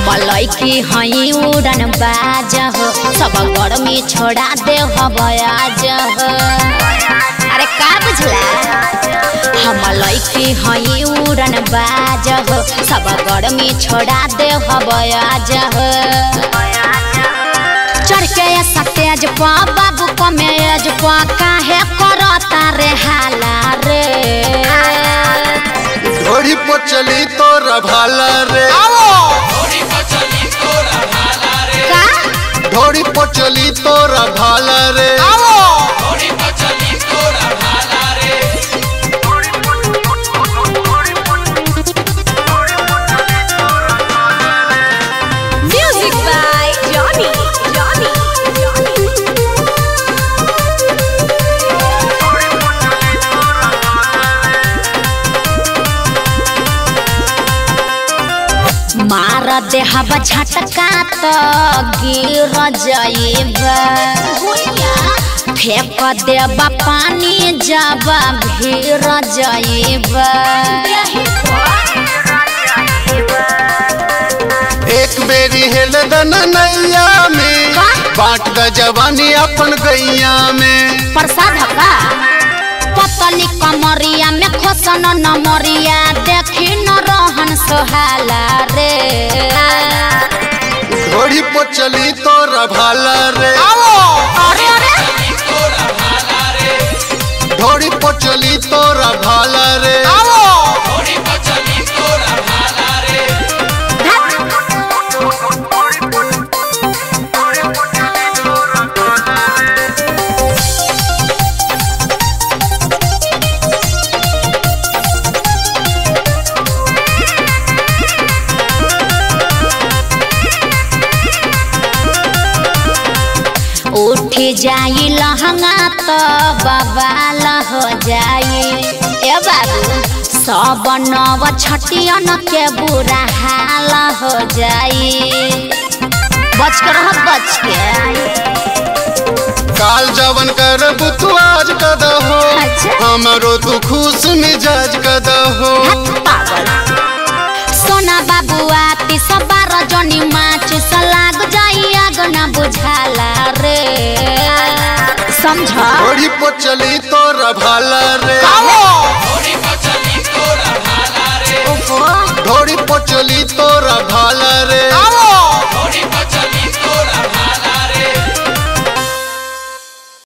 हम लैकी हई उड़न बाज हो सब गर्मी छोड़ा दे हवाज हो अरे का बुझला हम लैकी हई उड़न बाज हो सब गर्मी छोड़ा दे हवाज हो चढ़ के सतेज पा बाबू कमेज पा काहे करता रे हाला रे ढोड़ी पर चली तोरा भाला रे का ढोड़ी पर चली तोरा भाला रे Music by Johnny. Johnny. मार देहब झटका त गिर जाइब फेंक देब पानी जब भीर जाइब एक बेरी हेल दन नैया में का? बांट द जवानी अपन गैया में प्रसाद का पतली कमरिया में खोसन नमरिया देखी न रहन सोहाला रे ढोड़ी पर चली तोरा भाला रे अरे अरे ढोड़ी पर चली तोरा भाला रे उठ जाई लहंगा तो बवाल हो जाई ए बाबू सब नव छटियन के बुरा हाल हो जाई बच के रह बच के काल जवन कर तू आज कद हो अच्छा। हमरो तू खुश मिजाज कद हो सोना बाबुआ ती सबार जनी माच सलाग जाई आग ना बुझाला रे समझ ढोड़ी पर चली तोरा भाला रे ढोड़ी पर चली तो